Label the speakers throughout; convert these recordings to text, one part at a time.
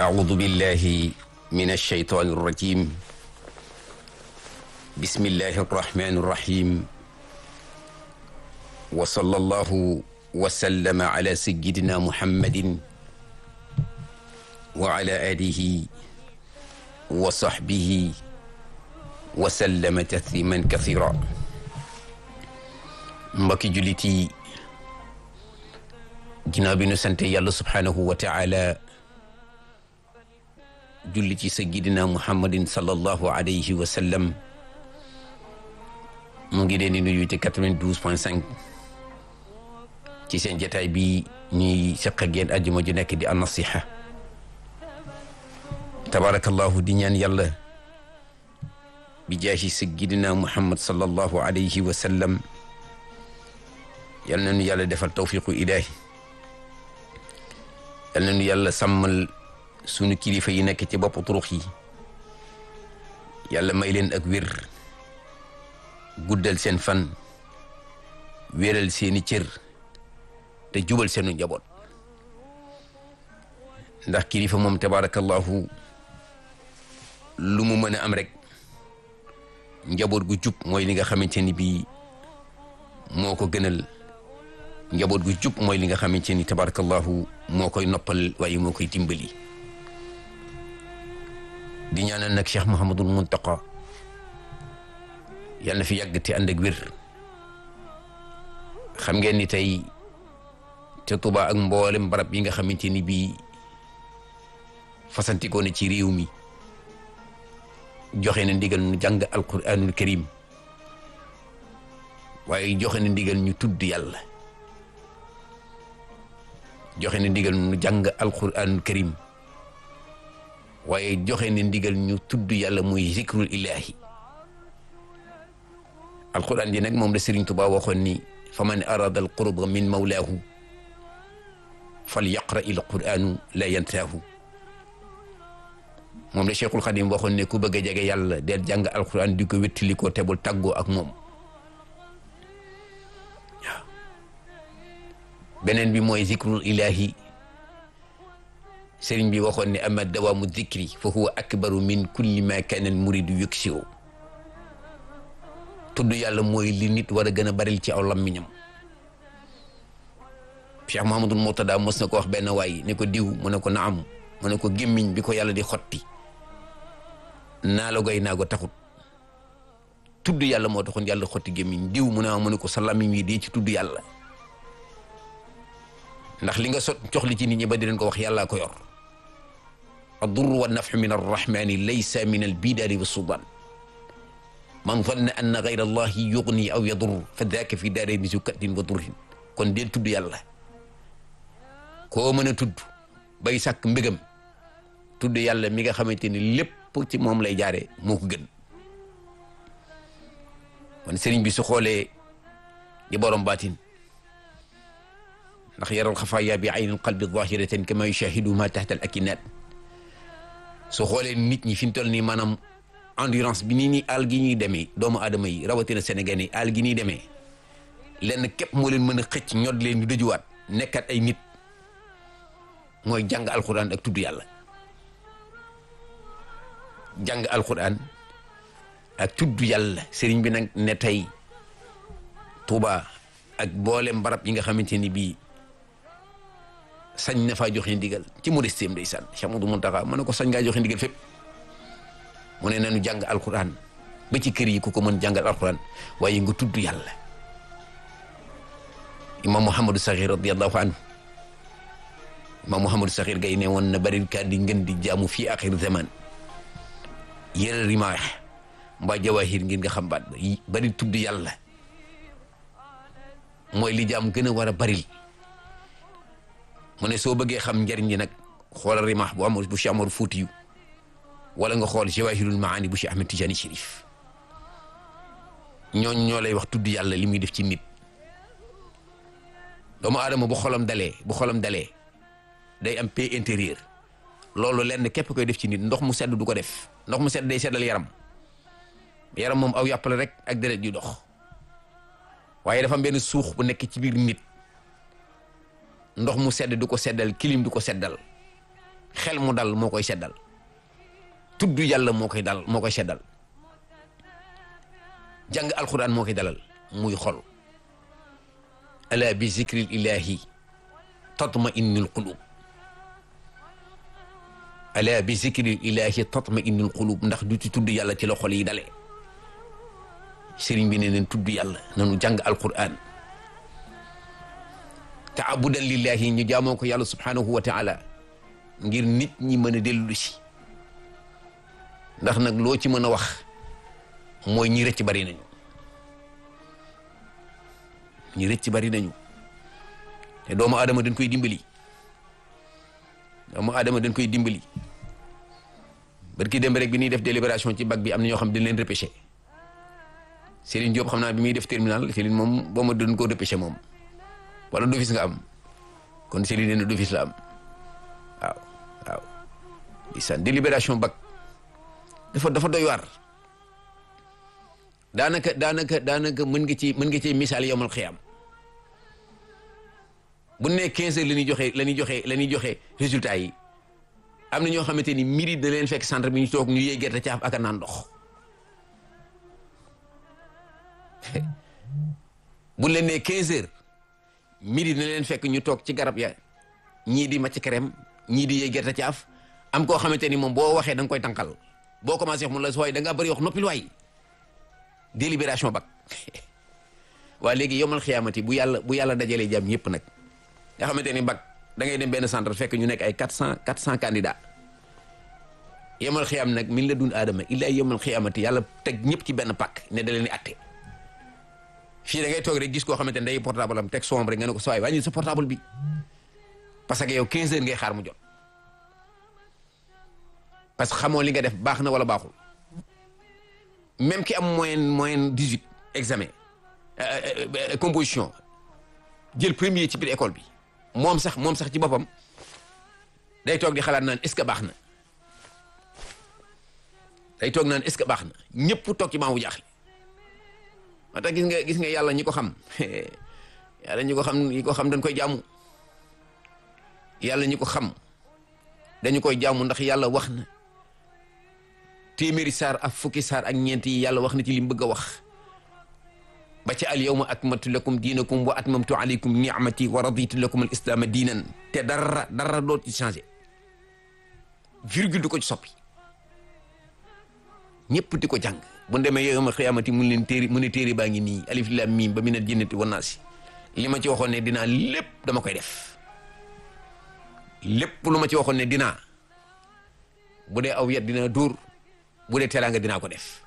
Speaker 1: أعوذ بالله من الشيطان الرجيم بسم الله الرحمن الرحيم وصلى الله وسلم على سيدنا محمد وعلى آله وصحبه وسلم تسليما كثيرا mbokki jullit yi ginnaaw bi nu sante yàlla subhaanahu wa taala julli ci sayyidina muhammadin sallallahu alayhi wa sallam mu ngi leen di nuyu ci 92 point 5 ci seen jataay bi ñuy seq ak yéen àjjuma ju nekk di an-nasiha tabarakallahu di ñaan yàlla bi jaahi sayyidina muhammad sallallahu alayhi wa sallam yal na nu yàlla defal tawfiqu ilaahi yal na nu yàlla sàmmal sunu kilifa yi nekk ci bopp turux yi yàlla may leen ak wér guddal seen fan wéral seeni cër te jubal seenu njaboot ndax kilifa moom tabaarakallahu lu mu mën a am rek njaboot gu jub mooy li nga xamante ni bii moo ko gënal njaboot gu jub mooy li nga xamante ni tabarakallahu moo koy noppal waaye moo koy dimbali di ñaanal nag Cheikh Mouhamadul Muntaqa yal na fi yàgg te ànd ak wér xam ngeen ni tey te Tuubaa ak mboolem barab yi nga xamante ni bii fasantikoo na ci réew mi joxe na ndigal nu jàng alquranul karim waaye joxe na ndigal ñu tudd yàlla joxe na ndigal ñu jàng alquranul karim waaye joxe na ndigal ñu tudd yàlla muy zikrul ilahi alquran ji nag moom la Sëriñ Tuubaa waxoon ni fa man arada al qurba min mawlaahu fal yaqra il quranu la yantaahu moom la Cheikhul Xadim waxoon ne ku bëgg a jege yàlla del jàng alquran di ko wéttali ko tebul tàggoo ak moom beneen bi mooy zikrul ilahi sëriñ bi waxoon ne ama dawaamu zikri fa huwa akbaru min kulli ma kaana al muridu yuksiru tudd yàlla mooy li nit war a gën a baril ci aw lammiñam Cheikh Mahamadul Murtada mos na ko wax benn waay ne ko diw mu ne ko naam mu ne ko gémmiñ bi ko yàlla di xotti naa la goy naa ko taxut tudd yàlla moo taxoon yàlla xotti gémmiñ diw mu ne mu ne ko sa lammiñ wi dee ci tudd yàlla ndax li nga sot jox li ci nit ñi ba di leen ko wax yàllaa ko yor addurru wa nafxu min arrahmani laysa min albidaari wa sudan man zanna anna gayra allahi yugni aw yadur fa daaka fi daarayni zu kaddin wa durrin kon deel tudd yàlla koo mën a tudd bay sàkk mbégam tudd yàlla mi nga xamante ni lépp ci moom lay jaare moo ko gën kon sëriñ bi su xoolee di borom baatin ndax yaral xafaaya bi aynil qalbi zahiratan kama yushahidu ma tahta al akinat su xoolee nit ñi fi ñu toll nii maanaam endurance bi nii nii àll gi ñuy demee doomu aadama yi rawatina Sénégal yi àll gi ñuy demee lenn képp moo leen mën a xëcc ñod leen ñu dëjuwaat nekkat ay nit mooy jàng alquran ak tudd yàlla jàng alquran ak tudd yàlla sëriñ bi nag ne tey Tuuba ak boolem barab yi nga xamante ni bii sañ na faa joxe ndigal ci modestem ndeysaan Cheikh Modou Mountakha mu ne ko sañ ngaa joxe ndigal fépp mu ne nañu jàng alquran ba ci kër yi ku ko mën jàngal alquran waaye nga tudd yàlla imam Mouhamadou Sakhir radiallahu anhu imam Mouhamadou Sakhir gay ne woon na bari kaa di ngeen di jaamu fii axir zaman yëre rimaax mbaa jawahir ngir nga xam baat ba bari tudd yàlla mooy li jaam gën a war a baril mu ne soo bëggee xam njariñ li nag xoolal rimaax bu amul bu Cheikh Amar Fuutiyu wala nga xool jawahirul maani bu Cheikh Ahmed Tijani Chérif ñooñ ñoo lay wax tudd yàlla li muy def ci nit doomu aadama bu xolam dalee bu xolam dalee day am paix intérieur loolu lenn képp koy def ci nit ndox mu sedd du ko def ndox mu sedd day seddal yaram yaram moom aw yàpp la rek ak deret yu dox waaye dafa am benn suux bu nekk ci biir nit ndox mu sedd du ko seddal kilim du ko seddal xel mu dal moo koy seddal tudd yàlla moo koy dal moo koy seddal jàng alquran moo koy dalal muy xol ala bi zikril ilahi tatma innul qulub ala bi zikril ilahi tatma innul qulub ndax du ci tudd yàlla ci la xol yi dale sëriñ bi ne neen tudd yàlla nanu jàng alquran taabudan lillahi ñu jaamoo ko yàlla subhanahu wa taala ngir nit ñi mën a dellu si ndax nag loo ci mën a wax mooy ñi rëcc bari nañu ñi rëcc bari nañu te doomu aadama dañ koy dimbali doomu aadama dañ koy dimbali barki dem rek bi ñuy def délibération ci bac bi am na ñoo xam dañ leen repêché Serigne Diop xam naa bi muy def terminal Serigne moom boo ma doon koo repêché moom wala d'office nga am kon Serigne nee na d'office la am waaw waaw di san délibération bac dafa dafa doy waar daanaka daanaka daanaka mën nga ci mën nga ci misaal yomal xiyam bu ne 15 heures la ñuy joxe la ñuy joxe la ñuy joxe résultat yi am na ñoo xamante ni midi da leen fekk centre bi ñu toog ñu yee gerte caaf ak a naan ndox bu leen nee 15 heures midi da leen fekk ñu toog ci garab ya ñii di macc crème ñii di yee gerte caaf am koo xamante ni moom boo waxee da nga koy tànqal boo commencé wax mun la sooy da ngaa bëri wax noppil waay délibération bac waa léegi yomal xiyaamati bu yàlla bu yàlla dajalee jàmm yëpp nag nga xamante ni bac da ngay dem benn centre fekk ñu nekk ay quatre cent quatre cent candidats yomal xiyaam nag min la dun aadama illa yomal xiyaamati yàlla teg ñëpp ci benn pàkk ne da leen di atte fii da ngay toog rek gis koo xamante ne day portable am teg sombre rek nga ne ko sa waay wàññi sa portable bi parce que yow 15 heures ngay xaar mu jot parce que xamoo li nga def baax na wala baaxul même ki am moyenne moyenne 18 examen composition jël premier ci biir école bi moom sax moom sax ci boppam day toog di xalaat naan est-ce que baax na day toog naan est-ce que baax na ñëpp toog ci maamu jaaxle moo tax gis nga gis nga yàlla ñi ko xam yàlla ñi ko xam ñi ko xam dañ koy jaamu yàlla ñi ko xam dañu koy jaamu ndax yàlla wax na téeméeri saar ak fukki saar ak ñeent yi yàlla wax na ci li mu bëgg a wax ba ci al yawma akmaltu lakum diinakum wa atmamtu alaykum ni'mati wa raditu lakum al islaama diinan te dara dara doo ci changé virgule du ko ci soppi ñëpp di ko jàng bu demee yawma xiyaamati mun leen téeri mu ne téeri baa ngi nii alif lam mim ba minal jinnati wan naasi li ma ci waxoon ne dinaa lépp dama koy def lépp lu ma ci waxoon ne dinaa bu dee aw yet dina dóor bu dee teraanga dinaa ko def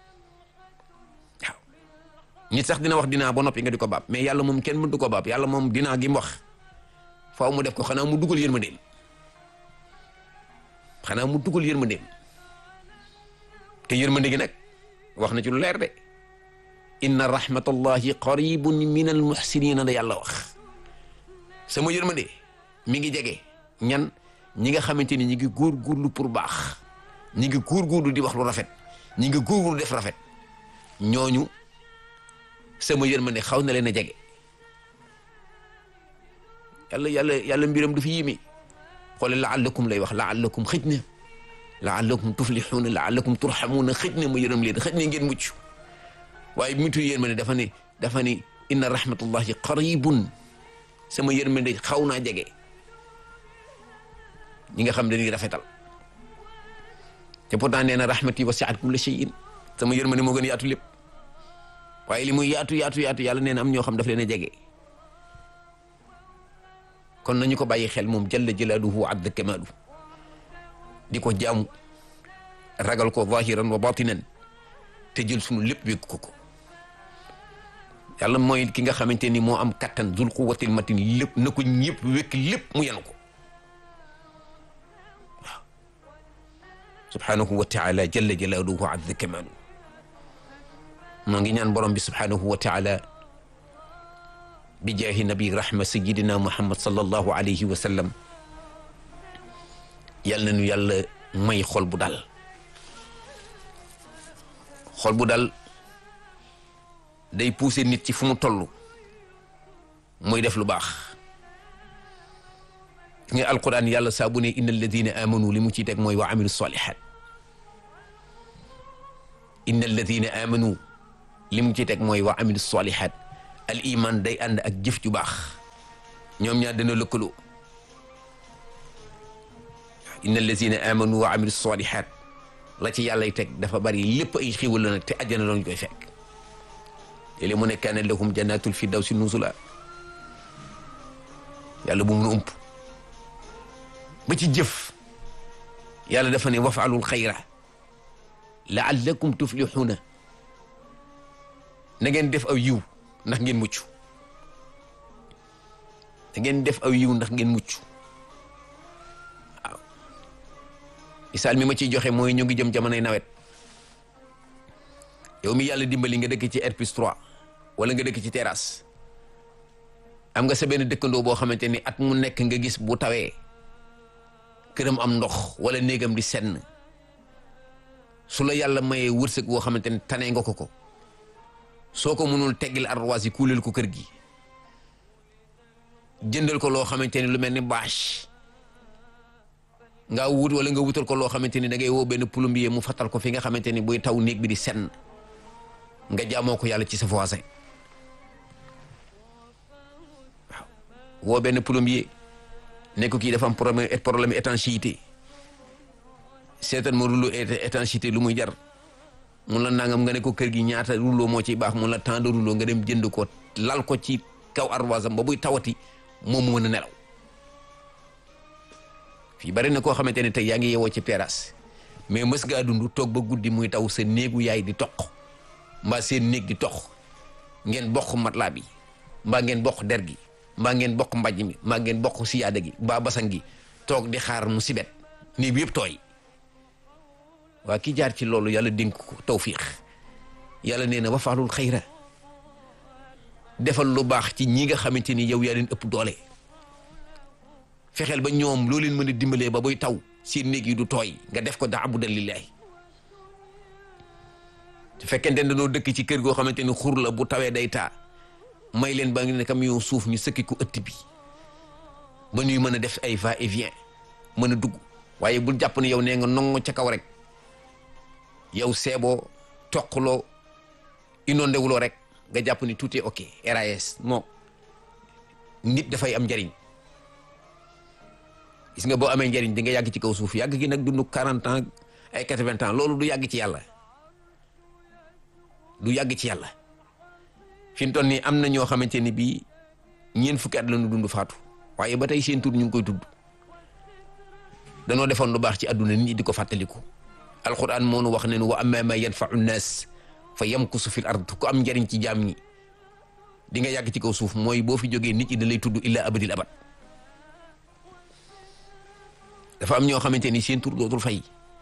Speaker 1: waaw nit sax dina wax dinaa ba noppi nga di ko baab mais yàlla moom kenn mëntu ko baab yàlla moom dinaa gi mu wax faaw mu def ko xanaa mu dugal yërmandeem xanaa mu dugal yërmandeem te yërmande gi nag wax na ci lu leer de inna rahmatallahi qaribun min al muhsinina da yàlla wax sama yërmande mi ngi jege ñan ñi nga xamante ni ñi ngi góorgóorlu pour baax ñi ngi góorgóorlu di wax lu rafet ñi ngi góorgóorlu def rafet ñooñu sama yërmande xaw na leen a jege yàlla yàlla yàlla mbiram du fi yimi xoole laallakum lay wax laallakum xëj na laallakum tuflixuuna laallakum turxamuuna xëj na ma yërëm leen xëj na ngeen mucc waaye mutu yërmande dafa ne dafa ne inna rahmatullahi qaribun sama yërmande xaw naa jege ñi nga xam dañuy rafetal te pourtant nee na rahmati wasi'at kulla shay'in sama yërmande moo gën a yaatu lépp waaye li muy yaatu yaatu yaatu yàlla nee na am ñoo xam daf leen a jege kon nañu ko bàyyi xel moom jalla jalaaluhu wa azza kamaaluhu di ko jaamu ragal ko zahiran wa batinan te jël sunu lépp wékk ko ko yàlla mooy ki nga xamante ni moo am kattan dul quwwatil matin lépp na ko ñëpp wékk lépp mu yenu ko waaw subhanahu wa taala jalla jalaaluhu wa azza kamaaluhu moo ngi ñaan borom bi subhanahu wa taala bi jaahi nabi rahma sayidina muhammad sallallahu alayhi wa sallam yal na nu yàlla may xol bu dal xol bu dal day pousser nit ci fu mu toll muy def lu baax nga alquran yàlla saa bu ne inna alladina amanu li mu ciy teg mooy wa amilu salihat inna alladina amanu li mu ciy teg mooy wa amilu salihat al iman day ànd ak jëf ju baax ñoom ñaar dana lëkkaloo inna alladina amanu wa amilu salihat la ci yàllay teg dafa bari lépp ay xiwal la nag te àjjana lañ koy fekk léeg-léeg mu ne kaana lahum jannatul firdawsi nuzula yàlla bu mun a ump ba ci jëf yàlla dafa ne wafaalul xayra laallakum tuflixuuna na ngeen def aw yiw ndax ngeen mucc na ngeen def aw yiw ndax ngeen mucc waaw misaal mi ma ciy joxe mooy ñu ngi jëm jamonoy nawet yow mi yàlla dimbali nga dëkk ci R plus 3 wala nga dëkk ci terrasse am nga sa benn dëkkandoo boo xamante ni at mu nekk nga gis bu tawee këram am ndox wala néegam di senn su la yàlla mayee wërsëg boo xamante ni tane nga ko ko soo ko mënul teggil arroise yi kuuleel ko kër gi jëndal ko loo xamante ni lu mel ni bâche nga wut wala nga wutal ko loo xamante ni da ngay woo benn plombier mu fattal ko fi nga xamante ni buy taw néeg bi di senn nga jaamoo ko yàlla ci sa voisin waaw woo benn plombier ne ko kii dafa am problème problème étanchéité seetal ma rouleau étanchéité lu muy jar mun la nangam nga ne ko kër gi ñaata rouleau moo ciy baax mun la temps de rouleau nga dem jënd ko lal ko ci kaw arroisam ba buy tawati moom mu mën a nelaw fii bari na koo xamante ne tey yaa ngi yewoo ci terrasse mais mës ngaa dund toog ba guddi muy taw sa néegu yaay di toq mbaa seen néeg di toq ngeen bokk matelas bi mbaa ngeen bokk der gi mbaa ngeen bokk mbàjj mi mbaa ngeen bokk siyaada gi mbaa basan gi toog di xaar mu sibet néeg bi yëpp tooy waa ki jaar ci loolu yàlla dénk ko tawfiix yàlla nee na wafaalul xayra defal lu baax ci ñi nga xamante ni yow yaa leen ëpp doole fexeel ba ñoom loo leen mën a dimbalee ba buy taw seen néeg yi du tooy nga def ko daabudan lillahi su fekkente ne dañoo dëkk ci kër goo xamante ni xur la bu tawee day taa may leen ba ngi ne camion suuf ñu sëkki ko ëtt bi ba ñuy mën a def ay va et vient mën a dugg waaye bul jàpp ne yow nee nga nongo ca kaw rek yow seeboo toqloo inondé wuloo rek nga jàpp ni tout est ok RAS non nit dafay am njariñ gis nga boo amee njariñ di nga yàgg ci kaw suuf yàgg gi nag dund 40 ans ay 80 ans loolu du yàgg ci yàlla du yàgg ci yàlla fi mu toll nii am na ñoo xamante ni bii ñeent fukki at la ñu dund faatu waaye ba tey seen tur ñu ngi koy tudd danoo defoon lu baax ci àdduna nit ñi di ko fàttaliku alquran moo nu wax ne wa amma ma yanfau nnaas fa yamkusu fil ard ku am njariñ ci jaam ñi di nga yàgg ci kaw suuf mooy boo fi jógee nit ñi da lay tudd illa abadil abad dafa am ñoo xamante ni seen tur dootul fay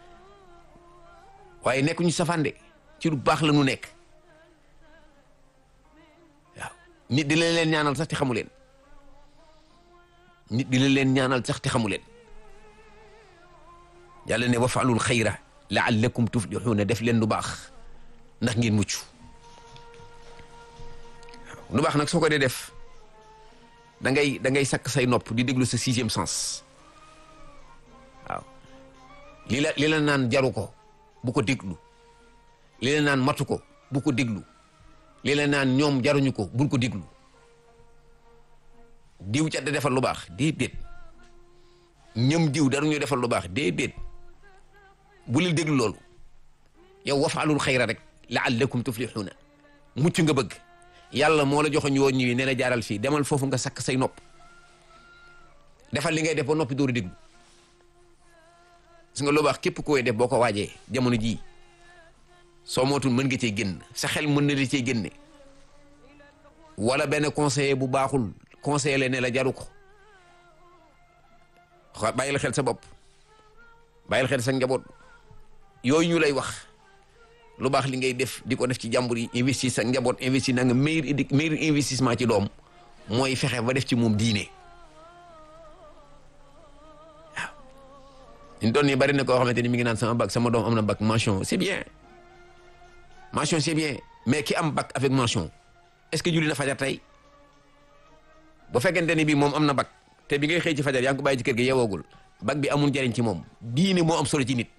Speaker 1: waaye nekkuñu safande ci lu baax la ñu nekk waaw nit di la leen ñaanal sax te xamu leen nit di la leen ñaanal sax te xamu leen yàlla ne wafaalul xayra laallakum tuflixuuna def leen lu baax ndax ngeen mucc lu baax nag soo ko dee def da ngay da ngay sakk say nopp di déglu sa sixième sens waaw li la li la naan jaru ko bu ko déglu li la naan matu ko bu ko déglu li la naan ñoom jaruñu ko bul ko déglu diw ca da defal lu baax déedéet ñëm diw daruñu defal lu baax déedéet bu leen déglu loolu yow wafaalul xayra rek laallakum tuflixuuna mucc nga bëgg yàlla moo la joxoñ woon ñi ne la jaaral fii demal foofu nga sakk say nopp defal li ngay def ba noppi dooru déglu gis nga lu baax képp koy def boo ko waajee jamono jii soo mootul mën nga cee génn sa xel mën na la cee génne wala benn conseiller bu baaxul conseiller la ne la jaru ko bàyyil xel sa bopp bàyyil xel sa njaboot yooyu ñu lay wax lu baax li ngay def di ko def ci jàmbur yi investir sa njaboot investir na nga meilleur meilleur investissement ci doom mooy fexe ba def ci moom diine waaw ñu doon nii bari na koo xamante ni mi ngi naan sama bac sama doom am na bac mention c'est bien mention c'est bien mais ki am bac avec mention est-ce que julli na fajar tey bu fekkente ni bii moom am na bac te bi ngay xëy ci fajar yaa ngi ko bàyyi ci kër gi yeewoogul bac bi amul njariñ ci moom diine moo am solo ci nit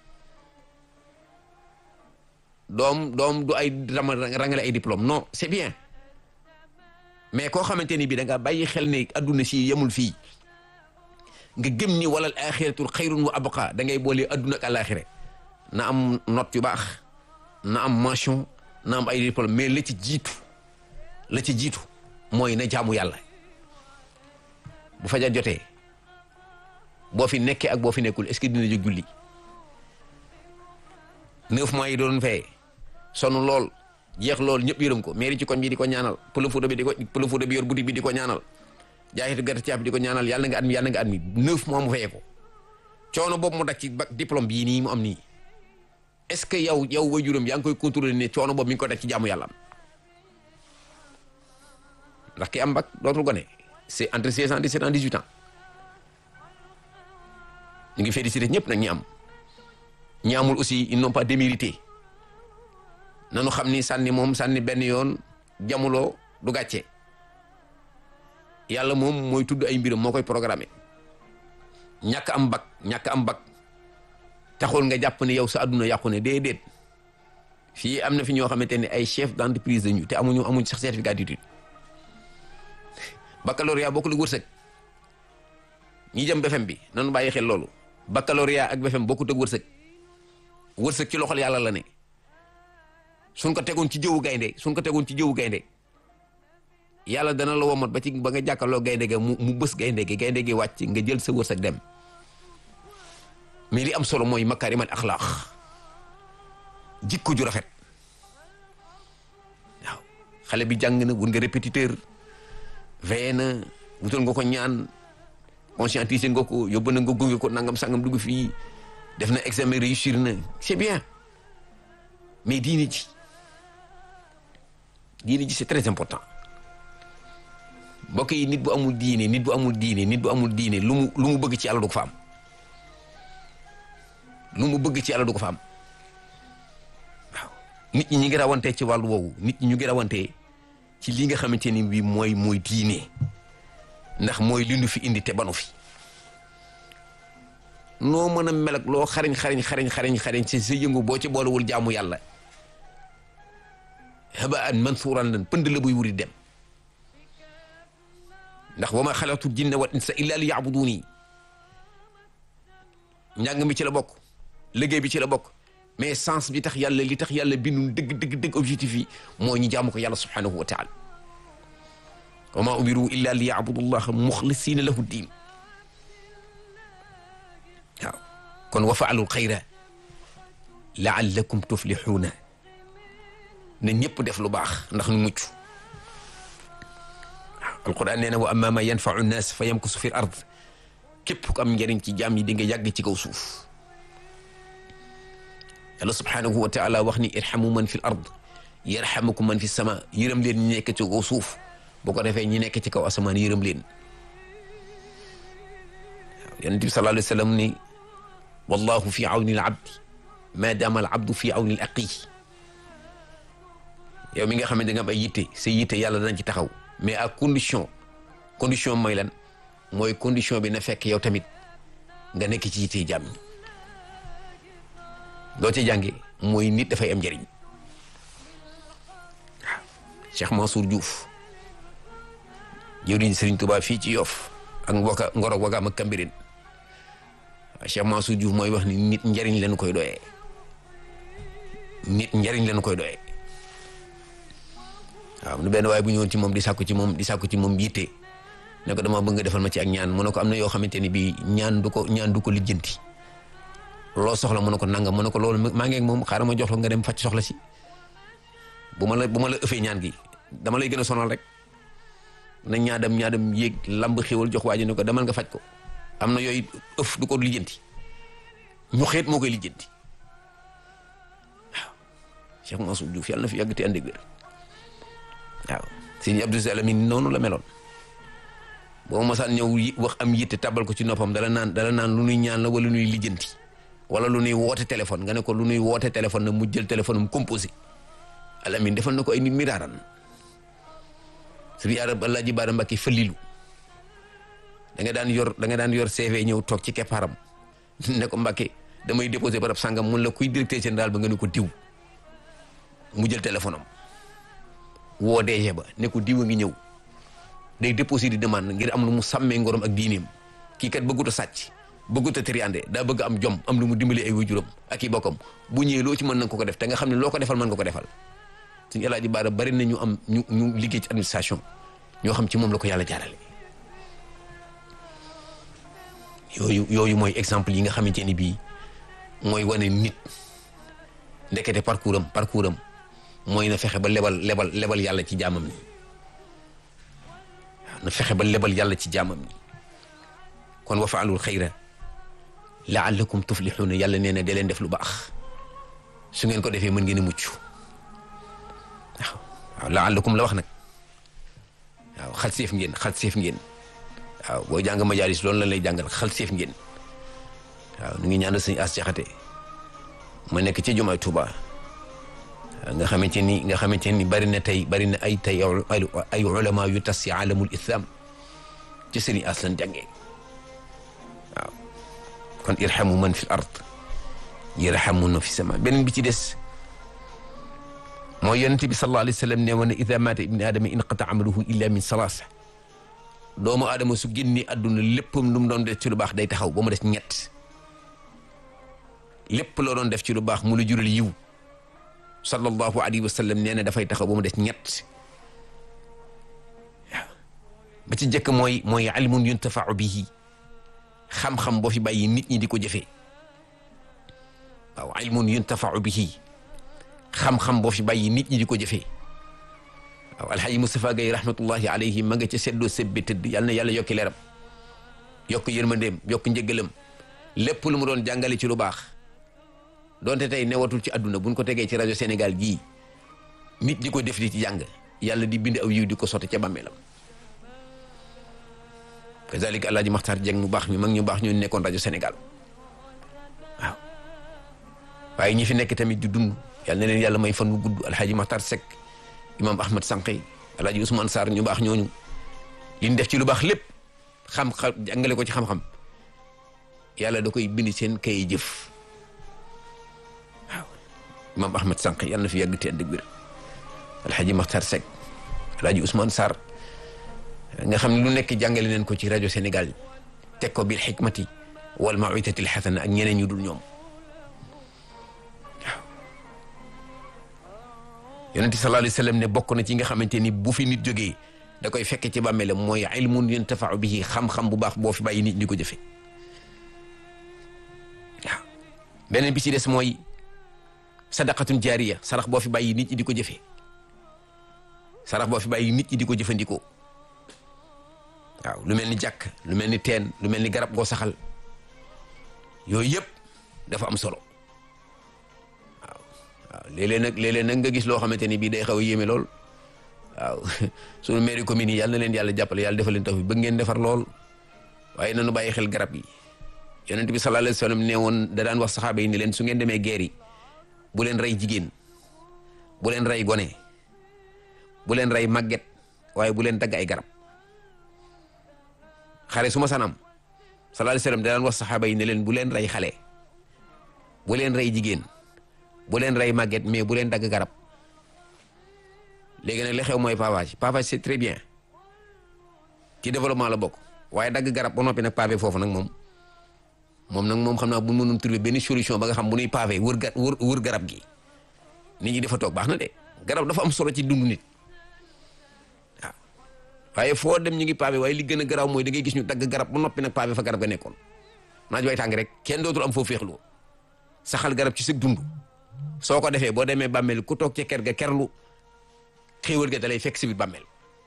Speaker 1: doom doom du ay rama rangale ay diplôme non c'est bien mais koo xamante ni bii da nga bàyyi xel ne adduna si yemul fii nga gëm ni walal axiratul xayrun wa abqa da ngay boole adduna ak alaxira na am note yu baax na am mention na am ay diplôme mais la ci jiitu la ci jiitu mooy na jaamu yàlla bu fajar jotee boo fi nekkee ak boo fi nekkul est-ce que dina jóg julli neuf mois yi doon fayee sonn lool jeex lool ñëpp yërëm ko mairie ci koñ bi di ko ñaanal pël fuuta bi di ko pël fuuta bi yor boutique bi di ko ñaanal jaayitu gerte caaf bi di ko ñaanal yàlla nga admi yàlla nga admi neuf mois mu fayee ko coono boobu mu daj ci bac diplôme bii nii mu am nii est-ce que yow yow waajuram yaa ngi koy contrôler ne coono boobu mi ngi ko daj ci jaamu yàlla am ndax ki am bac dootul gone c'est entre 16 ans 17 ans 18 ans ñu ngi félicité ñëpp nag ñi am ñi amul aussi ils n'ont pas démérité nanu xam ni sànni moom sànni benn yoon jamuloo du gàcce yàlla moom mooy tudd ay mbiram moo koy programmé ñàkk am bac ñàkk am bac taxul nga jàpp ne yow sa adduna yàqu ne déedéet fii am na fi ñoo xamante ne ay chef d'entreprise lañu te amuñu amuñ sax certificat d'étude baccalauréat bokkul ak wërsëg ñi jëm BFEM bi nanu bàyyi xel loolu baccalauréat ak BFEM bokkut ak wërsëg wërsëg ci loxol yàlla la ne suñ ko tegoon ci jëwu gaynde suñ ko tegoon ci jëwu gaynde yàlla dana la womat ba ci ba nga jàkkaarloo gaynde ga mu mu bës gaynde gi gaynde gi wàcc nga jël sa wërsëg dem mais li am solo mooy makaarimal axlaaq jikko ju rafet waaw xale bi jàng na wut nga répétiteur veillé na wutal nga ko ñaan conscientiser nga ko yóbbu na nga gunge ko nangam sangam dugg fii def na examen réussir na c'est bien mais diine ji diine ji c'est très important mbokk yi nit bu amul diine nit bu amul diine nit bu amul diine lu mu lu mu bëgg ci yàlla du ko fa am lu mu bëgg ci yàlla du ko fa am waaw nit ñi ñu ngi rawantee ci wàllu woowu nit ñi ñu ngi rawantee ci li nga xamante ni bi mooy mooy diine ndax mooy li nu fi indi te banu fi noo mën a mel ak loo xariñ xariñ xariñ xariñ xariñ ci sa yëngu boo ci boolewul jaamu yàlla habaan mansuuran lan pënd la buy wuri dem ndax wa ma xalaqtu jinna wal insa illa li yabuduni njàng mi ci la bokk liggéey bi ci la bokk mais sens bi tax yàlla li tax yàlla bindu dëgg dëgg dëgg objectif yi moo ñu jaamu ko yàlla subhanahu wa taala wa ma umiru illa li yabudu llaha muxlisina lahu diin waaw kon wa faalul xayra laallakum tuflixuuna ne ñëpp def lu baax ndax nu mucc waaw alquran nee na wa amma ma yanfau nnaas fa yamkusu fi l ard képp ku am njëriñ ci jaam yi di nga yàgg ci kaw suuf yàlla subhanahu wa taala wax ni irhamu man fi l ard yarhamukum man fi sama yërëm leen ñi nekk ci kaw suuf boo ko defee ñi nekk ci kaw asamaan yërëm leen waaw yonent bi sallallahu alayhi wa sallam ni wallahu fi awni al abdi ma dama al abdu fi awni al aqi yow mi nga xam ne da nga am ay yitte sa yitte yàlla dana ci taxaw mais à condition condition mooy lan mooy condition bi na fekk yow tamit nga nekk ci yitte jàmm ñi loo ci jànge mooy nit dafay am njëriñ waaw Cheikh Mansour Diouf jëwriñ Serigne Touba fii ci Yoff ak Ngoka Ngorog Wagaam ak Kambirin waaw Cheikh Mansour Diouf mooy wax ni nit njëriñ lañu koy doyee nit njëriñ lañu koy doyee waaw nu benn waaye bu ñëwoon ci moom di sàkku ci moom di sàkku ci moom yitte ne ko dama bëgg nga defal ma ci ak ñaan mu ne ko am na yoo xamante ni bii ñaan du ko ñaan du ko lijjanti loo soxla mu ne ko nangam mu ne ko loolu maa ngi ak moom xaaral ma jox la nga dem faj soxla si bu ma la bu ma la ëffee ñaan gi dama lay gën a sonal rek na ñaadam ñaadam yéeg lamb xéwal jox waa ji ne ko demal nga faj ko am na yooyu ëff du ko lijjanti ñu xeet moo koy lijjanti waaw Cheikh Mansour Diouf yàlla na fi yàgg te ànd ak wér waaw sëñ Abdou Salamine noonu la meloon boo masaan ñëw wax am yitte tabal ko ci noppam dala naan dala naan lu nuy ñaan la wala lu nuy lijjanti wala lu nuy woote téléphone nga ne ko lu nuy woote téléphone na mu jël téléphone am composé alamin defal na ko ay nit miraaran sëriñ arab Alaaji Baara Mbàkke Falilu da nga daan yor da nga daan yor CV ñëw toog ci keppaaram ne ko Mbàkke damay déposé barab sàngam mun la kuy directeur général ba nga ne ko diw mu jël téléphone am woo DG ba ne ko diw a ngi ñëw day déposé di demande ngir am lu mu sàmmee ngorom ak diineem kii kat bëggut a sàcc bëggut a triande daa bëgg am jom am lu mu dimbali ay waajuram ak i bokkam bu ñëwee loo ci mën na ko ko def te nga xam ne loo ko defal mën nga ko defal suñu El Hadj Baara bari na ñu am ñu ñu liggéey ci administration ñoo xam ci moom la ko yàlla jaarale. yooyu yooyu mooy exemple yi nga xamante ni bii mooy wane nit ndekete parcours am parcours am mooy na fexe ba lebal lebal lebal yàlla ci jaamam ni na fexe ba lebal yàlla ci jaamam ni kon wa faalul xayra laallakum tuflixuuna yàlla nee na da leen def lu baax su ngeen ko defee mën ngeen a mucc waaw waaw laallakum la wax nag waaw xal seef ngeen xal seef ngeen waaw boo jàng majaalis loolu la lay jàngal xal seef ngeen waaw nu ngi ñaanal sëñ as jaxate ma nekk ci jumaay Tuuba nga xamante ni nga xamante ni bari na tey bari na ay tey ay ulama yu tas si alamul islam ci sëriñ as lan jàngee waaw kon irhamu man fi l ard yarhamuna fi sama beneen bi ci des mooy yonente bi sallallahu alayhi wa sallam ne woon ne ida mata ibni aadama inqata amaluhu illa min salaasa doomu aadama su génni àdduna léppam lu mu doon def ci lu baax day taxaw ba mu des ñett lépp loo doon def ci lu baax mu la jural yiw sallallahu alayhi wa sallam nee na dafay taxaw ba mu des ñett waaw ba ci njëkk mooy mooy ilmun yuntafau bihi xam-xam boo fi bàyyi nit ñi di ko jëfee waaw ilmun yuntafau bihi xam-xam boo fi bàyyi nit ñi di ko jëfee waaw alxaaji Moustapha Gaye rahmatullahi alayhi ma nga ca seddoo sebbe tëdd yàlla na yàlla yokki leeram yokk yërmandeem yokk njëggalam lépp lu mu doon jàngale ci lu baax donte tey newatul ci àdduna buñ ko tegee ci rajo Sénégal gii nit di ko def di ci jàng yàlla di bind aw yiw di ko sotti ca bàmmeelam kazalika alaaji Maxtaar Jeng mu baax mi mag ñu baax ñu nekkoon rajo Sénégal waaw waaye ñi fi nekk tamit di dund yàlla na leen yàlla may fan wu gudd alxaaji Maxtaar Sekk imam ahmad sànqe alaaji Ousmane Sarr ñu baax ñooñu liñ def ci lu baax lépp xam-xam jàngale ko ci xam-xam yàlla da koy bind seen kay jëf waaw imam ahmad sànqe yàlla na fi yàgg te ànd ak wér alxaaji Maxtaar Sekk alaaji Ousmane Sarr nga xam ne lu nekk jàngale neen ko ci rajo Sénégal teg ko bil xikmati wal mawitati lxasana ak ñeneen ñu dul ñoom waaw yonente sallallahu alayhi wa sallam ne bokk na ci nga xamante ni bu fi nit jógee da koy fekke ci bàmmeelam mooy ilmun yuntafau bihi xam-xam bu baax boo fi bàyyi nit ñi ko jëfe waaw beneen bi ci des mooy sadaqatun jaariya sarax boo fi bàyyi nit ñi di ko jëfee sarax boo fi bàyyi nit ñi di ko jëfandikoo waaw lu mel ni jàkk lu mel ni teen lu mel ni garab goo saxal yooyu yëpp dafa am solo waaw waaw léeg-léeg nag léeg-léeg nag nga gis loo xamante ni bii day xaw a yéeme lool waaw sunu mairie commune yi yàlla na leen yàlla jàppale yàlla defal leen taw bi bëgg ngeen defar lool waaye nanu bàyyi xel garab yi yonent bi sallallahu alayhi wa sallam ne woon da daan wax saxaaba yi ni leen su ngeen demee guerre yi bu leen rey jigéen bu leen rey gone bu leen rey màgget waaye bu leen dagg ay garab xare su ma sanam sallallahu alayhi wa sallam da daan wax saxaaba yi ne leen bu leen rey xale bu leen rey jigéen bu leen rey màgget mais bu leen dagg garab léegi nag li xew mooy pavage pavage c'est très bien ci développement la bokk waaye dagg garab ba noppi nag pavé foofu nag moom moom nag moom xam naa bu mënum trouver benn solution ba nga xam bu nuy pavé wër ga wër wër garab gi nit ñi dafa toog baax na de garab dafa am solo ci dundu nit waaw waaye foo dem ñu ngi pavé waaye li gën a garaaw mooy da ngay gis ñu dagg garab ba noppi nag pavé fa garab ga nekkoon naaj way tàng rek kenn dootul am foo féexloo saxal garab ci sa dund soo ko defee boo demee bàmmeel ku toog ca ker ga kerlu xéewal ga dalay fekk si biir bàmmeel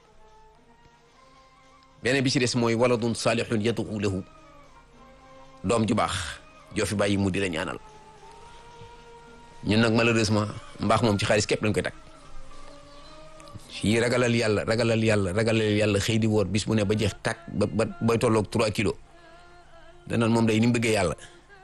Speaker 1: beneen bi ci des mooy waladun saalihun yad'u lahu doom ju baax joo fi bàyyi mu di la ñaanal ñun nag malheureusement mbaax moom ci xaalis képp lañ koy tag fii ragalal yàlla ragalal yàlla ragalal yàlla xëy di woor bis bu ne ba jeex tàkk ba ba bay tolloog 3 kilos danaan moom day ni mu bëggee yàlla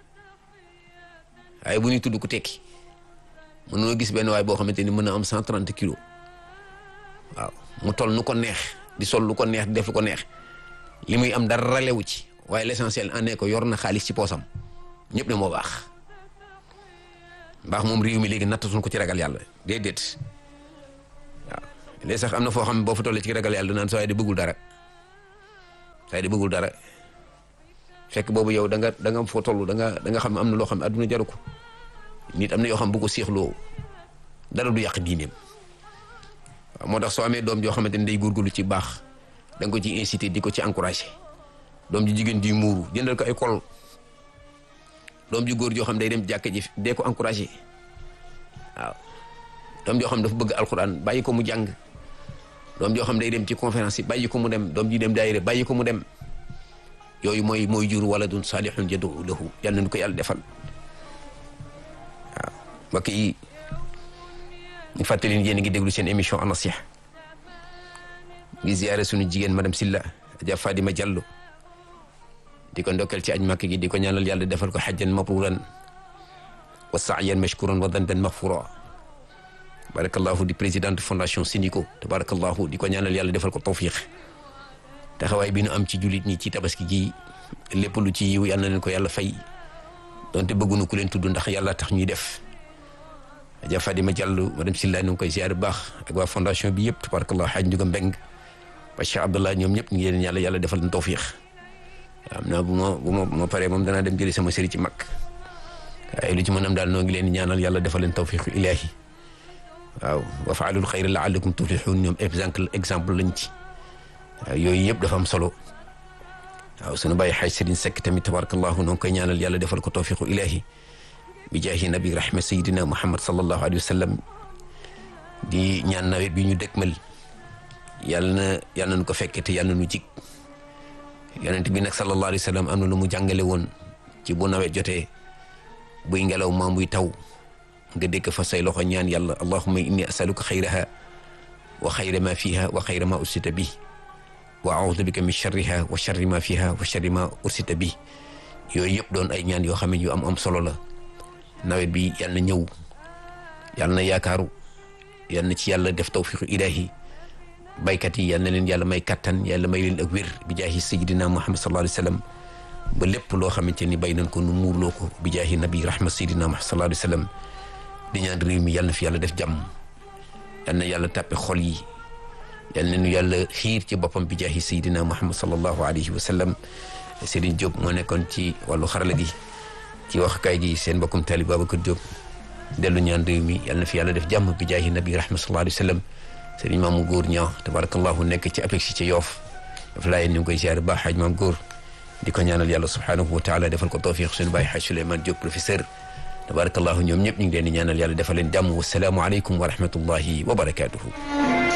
Speaker 1: waaye bu ñuy tudd ku tekki mën noo gis benn waay boo xamante ni mën na am 130 kilos waaw mu toll nu ko neex di sol lu ko neex di def lu ko neex li muy am dara lewu ci waaye l'essentiel en est ko yor na xaalis ci poosam ñëpp ne moo baax mbaax moom réew mi léegi nattatuñ ko ci ragal yàlla déedéet waaw léegi sax am na foo xam ne boo fa tollee ci ragal yàlla naan saa yi di bëggul dara saa yi di bëggul dara fekk boobu yow da nga da nga foo toll da nga da nga xam ne am na loo xam ne adduna jaru ko nit am na yoo xam bu ko seexloo dara du yàq diineem waaw moo tax soo amee doom joo xamante ne day góorgóorlu ci baax da nga ko ci incité di ko ci encouragé doom ji jigéen di muuru jëndal ko ay kol doom ji góor joo xam day dem jàkka ji dee ko encouragé waaw doom joo xam dafa bëgg alxuraan bàyyi ko mu jàng doom joo xam day dem ci conférence yi bàyyi ko mu dem doom ji dem daayira bàyyi ko mu dem yooyu mooy mooy jur waladun salihun yad'u lahu yal nañu ko yàlla defal waaw mbokk yi ñu fàttali yéen a ngi déglu seen émission An-Nasiha ngi ziyaare suñu jigéen madame Silla Adja Fadima Diallo di ko ndokkeel ci aj màkk gi di ko ñaanal yàlla defal ko xajjan mabruran wa sa'yan mashkuran wa dandan maghfura barakallahu di présidente fondation Sinico tabarakallahu di ko ñaanal yàlla defal ko tawfiq taxawaay bi nu am ci jullit ñi ci tabaski ji lépp lu ci yiw yal na leen ko yàlla fay donte bëggunu ku leen tudd ndax yàlla tax ñuy def Adja Fadima Diallo madame Silla nu ngi koy ziar bu baax ak waa fondation bi yëpp tabarakallahu xaaj Njuga Mbeng ba Cheikh Abdallah ñoom ñëpp ñu ngi leen yàlla yàlla defal leen tawfiq am naa bu ma bu ma bu ma paree moom danaa dem jëli sama sëriñ ci mag waaye lu ci mën am daal noo ngi leen ñaanal yàlla defal leen tawfiqu ilaahi waaw wa faalul xayra laallakum tuflixuun ñoom exemple exemple lañ ci waaw yooyu yëpp dafa am solo waaw sunu bàyyi xaaj sëriñ Seck tamit tabarakallahu noo ngi koy ñaanal yàlla defal ko tawfiqu ilaahi bi jaahi nabi rahma sayidina muhammad sallallahu alayhi wa sallam di ñaan nawet bi ñu dëkkmal yàlla na yàlla nañu ko fekke te yàlla na nu jig yonent bi nag sallallahu alayhi wa sallam am na lu mu jàngale woon ci bu nawet jotee buy ngelaw maa buy taw nga dëkk fa say loxo ñaan yàlla allahumma inni asaluka xayraha wa xayra ma fiha wa xayra ma ursita bi wa audu bika min charriha wa charri ma fiha wa charri ma ursita bi yooyu yëpp doon ay ñaan yoo xam ne yu am am solo la nawet bi yal na ñëw yal na yaakaaru yal na ci yàlla def tawfiqu ilahi baykat yi yal na leen yàlla may kattan yàlla may leen ak wér bi jaahi sayidina muhammad sallallahu alayhi wa sallam ba lépp loo xamante ni bay nañ ko nu muurloo ko bi jaahi nabi rahma sayidina muhammad sallallahu alayhi wa sallam di ñaan réew mi yal na fi yàlla def jàmm yal na yàlla tàppe xol yi yal na nu yàlla xiir ci boppam bi jaahi sayidina muhammad sallallahu alayhi wa sallam Serigne Diop moo nekkoon ci wàllu xarala gi ci waxkaay gi seen mbokkum taalib Babacar Diop dellu ñaan réew mi yal na fi yàlla def jàmm bi jaahi nabi rahma sallallahu alayhi wa sallam sëriñ maamu góor ñaa tabarakallahu nekk ci apex ci yoof daf laa yéen ñu ngi koy ziar baax xaaj maam góor di ko ñaanal yàlla subhanahu wa taala defal ko tawfiq suñu bàyyi xaaj Souleymane Diop professeur tabarakallahu ñoom ñëpp ñu ngi leen di ñaanal yàlla defal leen jàmm wasalaamu aleykum wa rahmatullahi wa barakatuhu